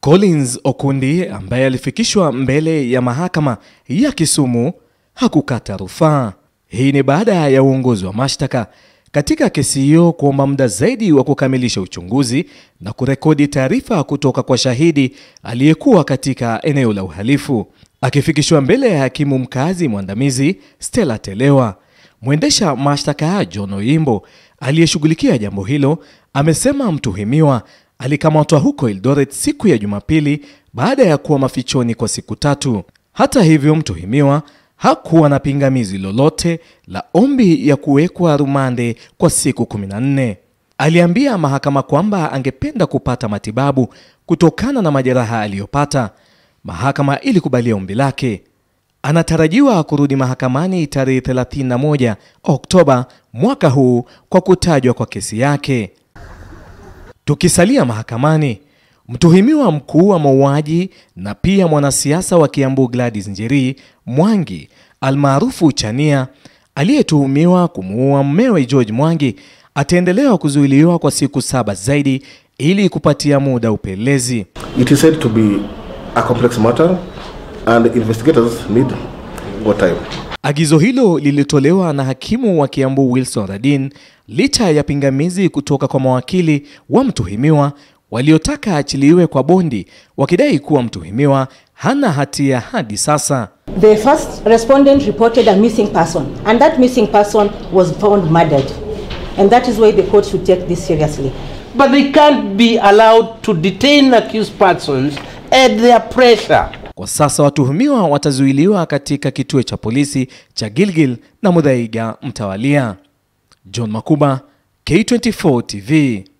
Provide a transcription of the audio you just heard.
Collins Okundi ambaye alifikishwa mbele ya mahakama ya Kisumu hakukata rufaa. Hii ni baada ya uongozi wa mashtaka katika kesi hiyo kuomba muda zaidi wa kukamilisha uchunguzi na kurekodi taarifa kutoka kwa shahidi aliyekuwa katika eneo la uhalifu. Akifikishwa mbele ya hakimu mkazi mwandamizi Stella Telewa, mwendesha mashtaka John Oyimbo aliyeshughulikia jambo hilo amesema mtuhumiwa alikamatwa huko Eldoret siku ya Jumapili baada ya kuwa mafichoni kwa siku tatu. Hata hivyo, mtuhumiwa hakuwa na pingamizi lolote la ombi ya kuwekwa rumande kwa siku 14. Aliambia mahakama kwamba angependa kupata matibabu kutokana na majeraha aliyopata. Mahakama ilikubalia ombi lake. Anatarajiwa kurudi mahakamani tarehe 31 Oktoba mwaka huu kwa kutajwa kwa kesi yake. Tukisalia mahakamani, mtuhumiwa mkuu wa mauaji na pia mwanasiasa wa Kiambu Gladys Njeri Mwangi almaarufu Chania aliyetuhumiwa kumuua mmewe George Mwangi ataendelewa kuzuiliwa kwa siku saba zaidi ili kupatia muda upelelezi. It is said to be a complex matter and investigators need more time. Agizo hilo lilitolewa na hakimu wa Kiambu Wilson Radin licha ya pingamizi kutoka kwa mawakili wa mtuhumiwa waliotaka achiliwe kwa bondi wakidai kuwa mtuhumiwa hana hatia hadi sasa. The first respondent reported a missing person, and that missing person was found murdered. And that is why the court should take this seriously. But they can't be allowed to detain accused persons at their pressure. Kwa sasa watuhumiwa watazuiliwa katika kituo cha polisi cha Gilgil na Muthaiga mtawalia. John Makuba, K24 TV.